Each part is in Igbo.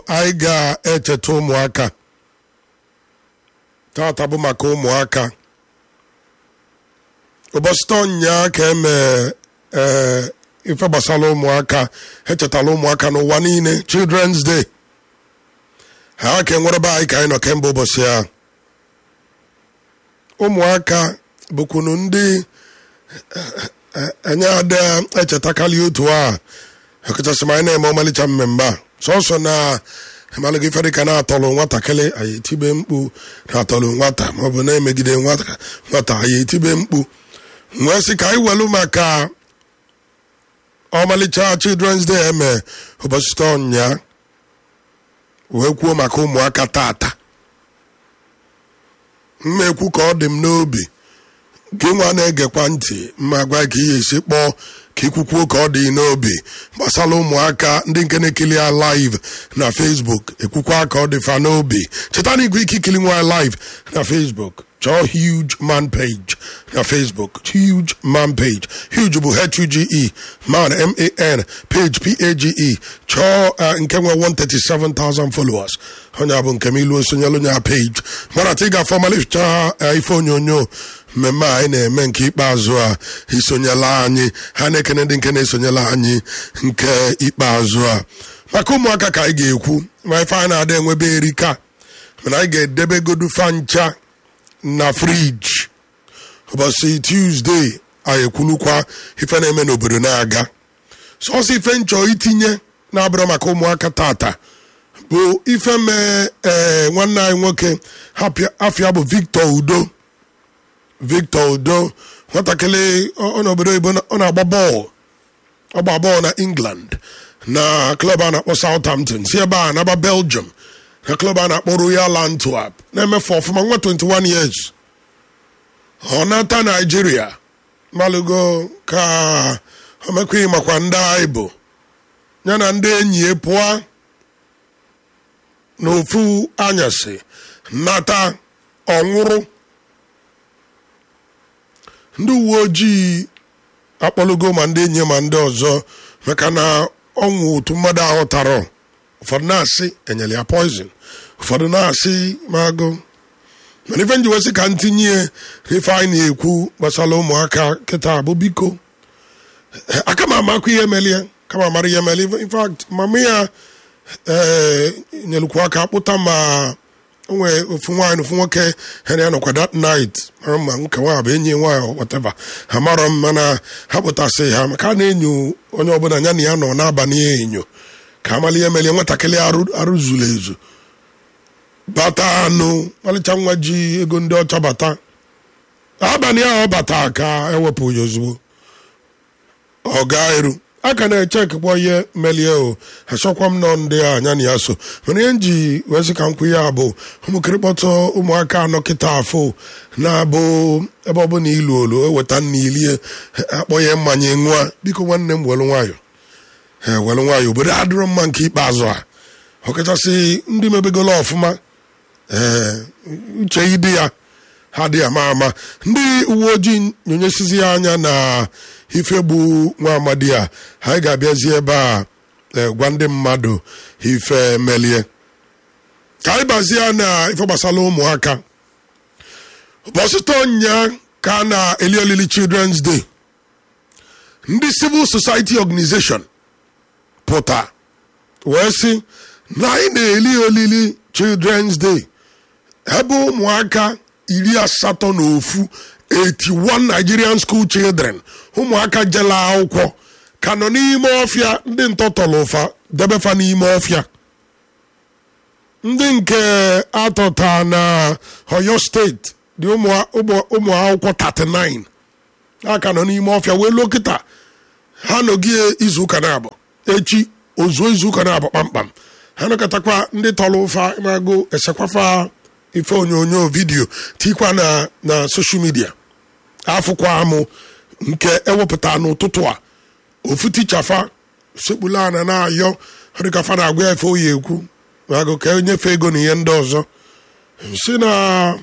anyị ga-echeta ụmụaka tata bụ maka ụmụaka ụbọchị tọnya ka eme ee ife gbasara ụmụaka echetala ụmụaka n'ụwa niile children's day ha ka enwere be anyị ka anyị nọ kemgbe ụbọchị a ụmụaka bụkwunu ndị enye ada echetakarị otu a ọkachasị ma anyị na-eme ọmalịcha mmemme a sọsọ na amalụghị ife dịka na-atọlụ nwatakịrị anyị etibe mkpu na-atọlụ nwata maọbụ na-emegide nwata anyị etibe mkpu nwee sị ka anyị welu maka ọmalịcha children's day eme ụbọchị tọnya wee kwuo maka ụmụaka tata mma ekwu ka ọ dị m n'obi gị nwa na-egekwa ntị mma gwa ka ihe esi kpọọ ka ikwukwuo ka ọ dị n'obi gbasara ụmụaka ndị nke na-ekili ya live na facebook ekwukwa ka ọ dị fa n'obi cheta na igwe ike ikili nwa live na facebook chọọ huge man page na facebook huge man page huge bụ h-u-g-e man m-a-n page p-a-g-e chọọ nke nwe 137,000 followers onye bụ nke m ilu osonyelu nya page mana ta ị ga-afọ malicha ife onyonyo mmemme anyị na-eme nke ikpeazụ a isonyela anyị ha na-ekene ndị nke na-esonyela anyị nke ikpeazụ a maka ụmụaka ka anyị ga-ekwu ma ife anyị na-ada enwebe erika mana anyị ga-edebegodu fancha na friji ụbọchị tuzdee anyị ekwulukwa ife na-eme n'obodo na-aga sọsọ ife nchọ itinye na-abụrụ maka ụmụaka tata bụ ife mee ee nwanne anyị nwoke afịa bụ victor udo victor udo nwatakịrị n'obodo oyibo ọ na-agba bọọlụ ọ gba bọọlụ na england na klọb a na-akpọ southampton si ebe a naba belgium na klọb a na-akpọ royal antwerp na-emefe ọfụma nwa 21 years ọ nata naijiria malụgo ka omekwaghị makwa ndị anyị bụ ya na ndị enyi ya pụọ n'ofu anyasị nata ọnwụrụ ndị uwe ojii akpọlugo ma ndị enyi ma ndị ọzọ maka na ọnwụ otu mmadụ ahụ tara ụfọdụ na-asị enyere ya poizin ụfọdụ na-asị magụ mana ife njiwesị ka ntinye ife anyị na-ekwu gbasara ụmụaka kịta bụ biko aka m amakwa ihe melie kama amara ihe melie infact mama ya ee nyelukwu aka kpụta ma onwe ofu nwaanyị ofu nwoke ha na nọkwa that night mara ma nke nwa bụ enyi nwaanyị whatever ha marọ m mana ha pụtasị ha maka a na-enyo onye ọbụla ya na ya nọ n'abalị enyo ka amala ihe melie nwatakịrị arụ zuru ezu bata anụ malịcha nwa ji ego ndị ọcha bata abalị ahụ ọ bata ka ewepụ ya ozugbo ọ gaa eru a ka na-echekwa ihe melie o achọkwa m nọ ndị a anya na ya so mana ihe nji wee sị ka m kwu ya bụ ụmụkịrịkpọtọ ụmụaka anọ kịta afọ na-abụ ebe ọbụla ilu olu eweta nna ilie akpọ ya mmanya nwa biko nwanne m welu nwayọ welu nwayọ obodo adịrọ mma nke ikpeazụ a ọkachasị ndị mebegolo ọfụma ee uche ịdị ya ha dị ama ama ndị uwe ojii nyonyesizi ya anya na ife gbu nwa amadi a anyị ga-abịazi ebe a gwa ndị mmadụ ife melie ka anyị bazie na ife gbasara ụmụaka ụbọchị nya ka a na-eli olili children's day ndị civil society organization pụta wee sị na anyị na-eli olili children's day ebe ụmụaka iri asatọ na ofu 81 Nigerian school children ụmụaka jela akwụkwọ ka nọ n'ime ọfịa ndị ntọtọrọ ụfa debefa n'ime ọfịa ndị nke atọta na Oyo steeti dị ụmụ akwụkwọ 39 aka nọ n'ime ọfịa wee lokịta ha nọgie izuụka na-abụ echi ozuo izuụka na-abụ kpamkpam ha nọkọtakwa ndị tọrọ ụfa mago esekwafa ife onyonyo vidiyo tikwa na na soshal midia afụkwa amụ nke ewepụta n'ụtụtụ a ofu tichafa sekpula ana na-ayọ dịkafa na-agwa efe oyi ekwu agụ ka enyefe ego na ihe ndị ọzọ si na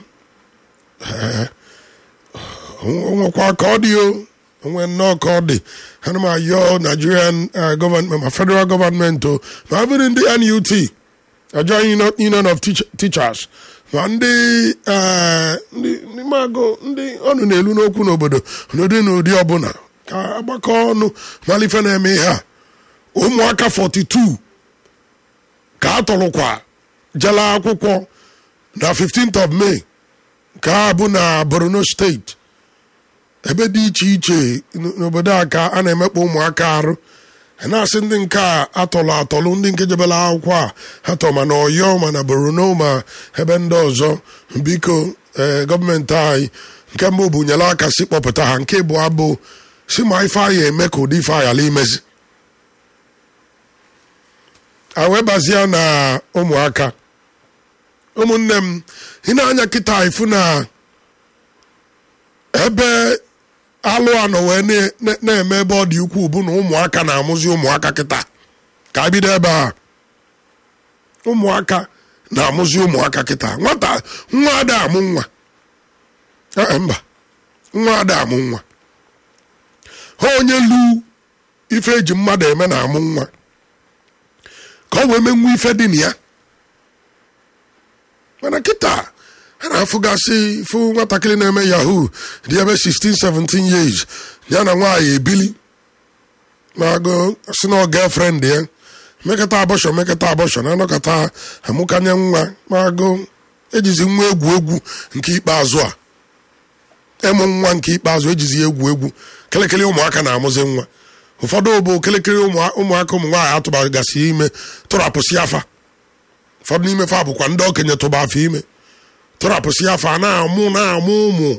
onwekwa ka ọ dị o onwe nnọọ ka ọ dị ana m ayọ nigerian gọọmenti ma federal gọọmenti o ma bụrụ ndị nut joint union of Teach- teachers ma ndị eh, ndị ndị magụ ndị ọnụ na-elu n'okwu n'obodo n'ụdị n'ụdị ọbụla ka agbakọ ọnụ malife na-eme ihe a ụmụaka 42 ka a tọrọkwa jela akwụkwọ na 15th of May ka a bụ na Borno steeti ebe dị iche iche n- n'obodo a ka a na-emekpa ụmụaka arụ a na-asị ndị nke a atọlụ atọlụ ndị nke jebela akwụkwọ a ha tọ ma na ọyọ ma na borno ma ebe ndị ọzọ biko ee gọọmenti anyị nke mbụ bụ nyere aka si kpọpụta ha nke bụ abụ si ma ife anyị eme ka ụdị ife anyị ala imezi a wee bazie na ụmụaka ụmụnne m ị na-anya kịta ifu na ebe alụ anọ wee na- na- na-eme ebe ọ dị ukwuu bụ na ụmụaka na-amụzi ụmụaka kịta ka a bido ebe a ụmụaka na-amụzi ụmụaka kịta nwata nwa ada amụ nwa Ee, mba nwa ada amụ nwa ha onye lu ife eji mmadụ eme na-amụ nwa ka ọ wee menwu ife dị na ya mana kịta a na-afụgasị fụ nwatakịrị na-eme yahoo dị ebe 16 17 years ya na nwaanyị ebili na-agụ si na girlfriend ya mekata abọshọ mekata abọshọ na anọkọta amụkanye nwa magụ ejizi nwa egwu egwu nke ikpeazụ a ịmụ nwa nke ikpeazụ ejizi ya egwu egwu kelekele ụmụaka na-amụzi nwa ụfọdụ bụ kelekele ụmụ- ụmụaka ụmụ nwaanyị atụbagasị ime tụrapụsị afa ụfọdụ n'ime fa bụkwa ndị okenye tụba afọ ime tụrapụsị afa na-amụ na-amụ ụmụ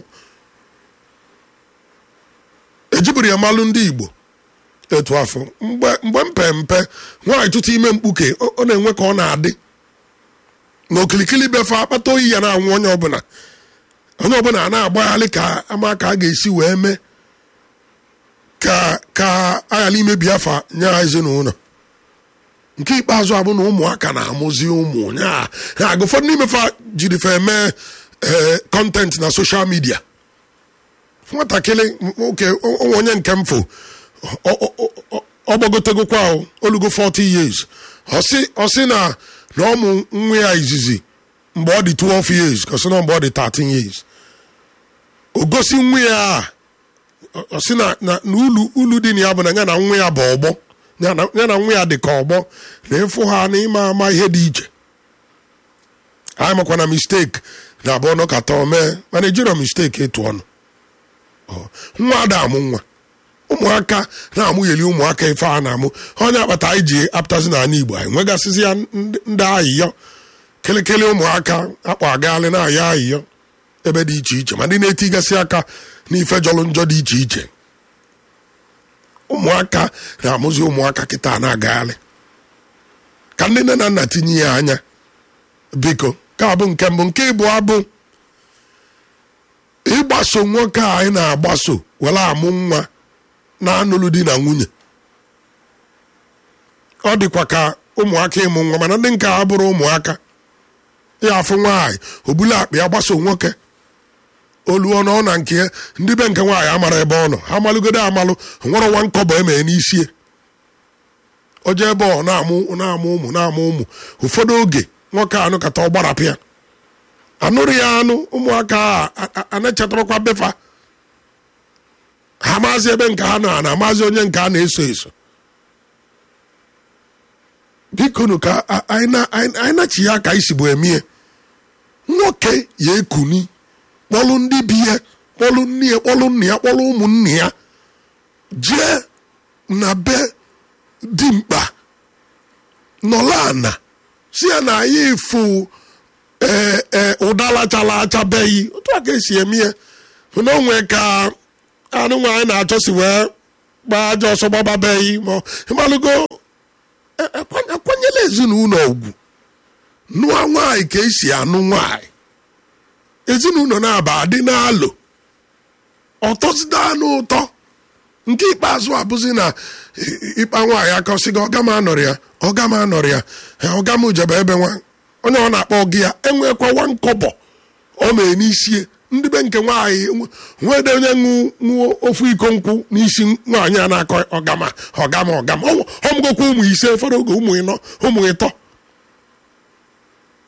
ejiburu ya malụ ndị igbo etu afọ mgbe mgbe mpe mpe nwaanyị tụtụ ime mkpuke ọ ọ na-enwe ka ọ na-adị na okilikili befe akpata oyi ya na-anwụ onye ọbụla onye ọbụla a na-agbaghalị ka ama ka a ga-esi wee mee ka ka aghara imebi afa nye ha ezinụlọ nke ikpeazụ abụ na ụmụaka na-amụzi ụmụ ya agụ ụfọdụ n'ime fa jiri fa eme ee kọntent na soshal midia nwatakịrị nwoke onwe onye nke mfo ọ- ọ- ọ- ọ- ọ gbagotegokwa o, olugo 40 years ọ sị ọ sị na na ọmụ nwa ya izizi mgbe ọ dị 12 years ka ọ sị na mgbe ọ dị 13 years o gosi nwa ya a ọ ọ sị na na na ulu ulu dị na ya bụ na ya na nwa ya bụ ọgbọ ya na ya na nwa ya dị ka ọgbọ na ịfụ ha na ịma ama ihe dị iche anyị makwa na mistake na abụọ nọkata omee mana ejiro mistake etu ọnụ Ọ, nwa ada amụ nwa ụmụaka na-amụgheli ụmụaka ife a na-amụ onye akpata anyị ji apụtazi n'ala igbo anyị nwegasịzi ya ndị ndị ayịyọ kelekele ụmụaka akpọ agaalị na-ayọ ayịyọ ebe dị iche iche ma ndị na-etigasị aka n'ife jọrọ njọ dị iche iche ụmụaka na-amụzi ụmụaka kịta na-agagharị ka ndị nne na nna tinye ya anya biko ka abụ nke mbụ nke ịbụ abụ ịgbaso nwoke a anyị na-agbaso were amụ nwa na-anụlụ di na nwunye ọ dịkwa ka ụmụaka ịmụ nwa mana ndị nke a bụrụ ụmụaka ya afụ nwaanyị obulu akpa ya gbaso nwoke oluo na ọ na nke ya ndị be nke nwaanyị amara ebe ọ nọ ha malụgodo amalụ nwere nwa nkọbọ emee n'isie o jee ebe ọ na-amụ na-amụ ụmụ na-amụ ụmụ ụfọdụ oge nwoke anụ kata ọ gbarapụ ya anụrụ ya anụ ụmụaka a ana-echetarakwa befa ha maazị ebe nke ha nọ na amaazị onye nke a na-eso eso bikonu ka a- anyị na- anyị anyị nachi ya ka anyị si bụ emie nwoke ya ekuni kpọlụ ndị bi ya kpọlụ nne ya kpọlụ nna ya kpọlụ ụmụnne ya jee na be dimkpa nọla ana si ya na anyị fụ ee ee ụdala chala achabeghị otu a ka esi eme ya na onwe ka anụ nwaanyị na-achọsi wee gbaa aja ọsọ gbababeghị ma ọ- ịmalụgo e- ekwa- ekwanyela ezinụlọ ugwu nụọ nwaanyị ka esi anụ nwaanyị ezinụlọ na-aba adị n'alụ ọtọzida n'ụtọ nke ikpeazụ abụzi na ị- ịkpa nwaanyị aka ọsị gị ọga m anọrị ya ọga m anọrị ya "Eh, ọga m jebe ebe nwa onye ọ na-akpọ gị ya enwekwa nwa nkọbọ ọ mee n'isie ndị be nke nwaanyị nwe- nwede onye ṅụ ṅụọ ofu iko nkwụ n'isi nwaanyị a na-akọ ọgama ọgama ọgama ọmụgokwa ụmụ ise ụfọdụ oge ụmụ ịnọ ụmụ ịtọ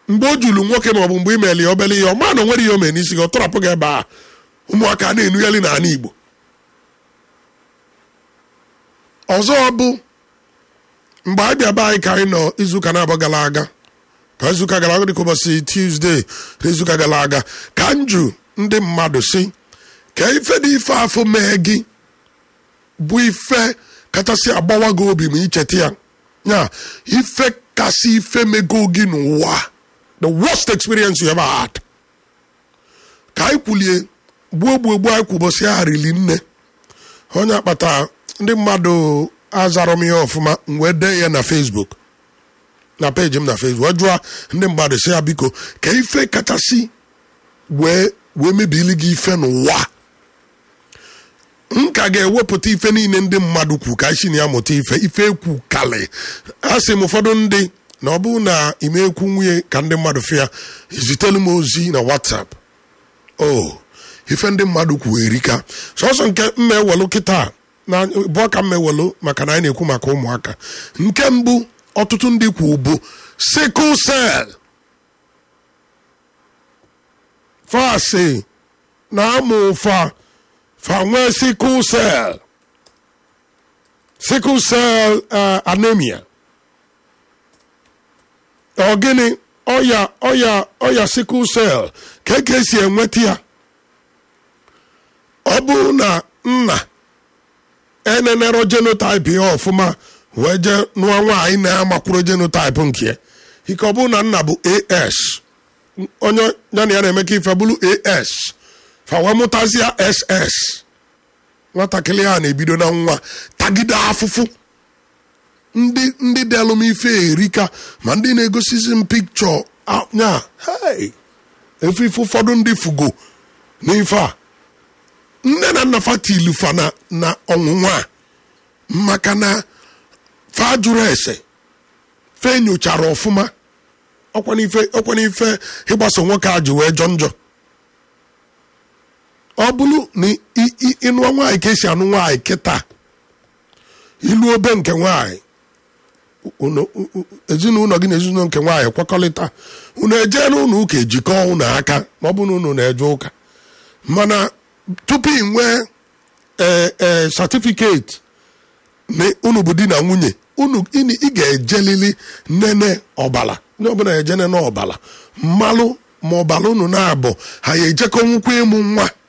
mgbe o julu nwoke maọbụ mgbe imeli ya obele ihe ọ ma na o nwere ihe o mere n'isi gị ọ tọrapụ gị ebe a ụmụaka na-enugheli n'ala igbo ọzọ bụ mgbe anyị bịa be anyị ka anyị nọ izuụka na-abụ gara aga ka izuụka gara aga dịka ụbọchị tuzdee na izuụka gara aga ka njụ ndị mmadụ si ka ife dị ife afọ mee gị bụ ife kachasị agbawa gị obi ma icheta ya ya ife kasị ife mego gị n'ụwa the worst experience you ever had ka anyị kwulie gbuo gbuo gbuo anyị kwụbọsị ya rili nne onye akpata ndị mmadụ azarọ m ihe ọfụma m wee dee ya na facebook na peji m na facebook wee jụọ ndị mmadụ si ya biko ka ife kachasị wee wee mebili gị ife n'ụwa m ka ga-ewepụta ife niile ndị mmadụ kwu ka isi na ya mụta ife ife ekwu kalị a sị m ụfọdụ ndị na ọ bụrụ na ime ekwu nwunye ka ndị mmadụ fịa zitelu m ozi na whatsapp o ife ndị mmadụ kwu erika sọsọ nke mma ewelu kịta na bụọ ka mma ewelu maka na anyị na-ekwu maka ụmụaka nke mbụ ọtụtụ ndị kwu bụ sickle cell fasị na amụ ụfa fa nwee sickle cell sickle cell uh, anemia ọ gịnị ọya ọya ọya sickle cell ka e ka esi enweta ya ọ bụrụ na nna enenero genotype ya ọfụma wee jee nụọ nwaanyị na-amakwuro genotype nke ya ike ọ bụrụ na nna bụ as onye ya na ya na-emeka ife bụrụ as fa wee mụtazia ss nwatakịrị ha na-ebido na nwa tagide afụfụ ndị ndị delụ m ife erika ma ndị na-egosizi m pikchọ nya hey efe ife ụfọdụ ndị fugo n'ife a nne na nna fatilu fa na na ọnwụnwa a maka na fa jụrụ ese fe nyochara ọfụma ọkwana ife ịgbaso nwoke a ji wee jọ njọ ọ bụrụ na ịnụọ nwaanyị ka esi anụ nwaanyị kịta ilu obe nke nwaanyị ezinụlọ gị na ezinụlọ nke nwaanyị kwekọrịta unu eje n'ụlọ ụka ejikọọ unu aka ma ọ bụ na unu na-eje ụka mana tupu ị nwee ee satifiketi na unu bụ di na nwunye unu ị ga-ejelili nene ọbala ndị ọbụla eje nene ọbala mmalụ ma ọbala unu na-abụ ha ya ejekọ nwukwa ịmụ nwa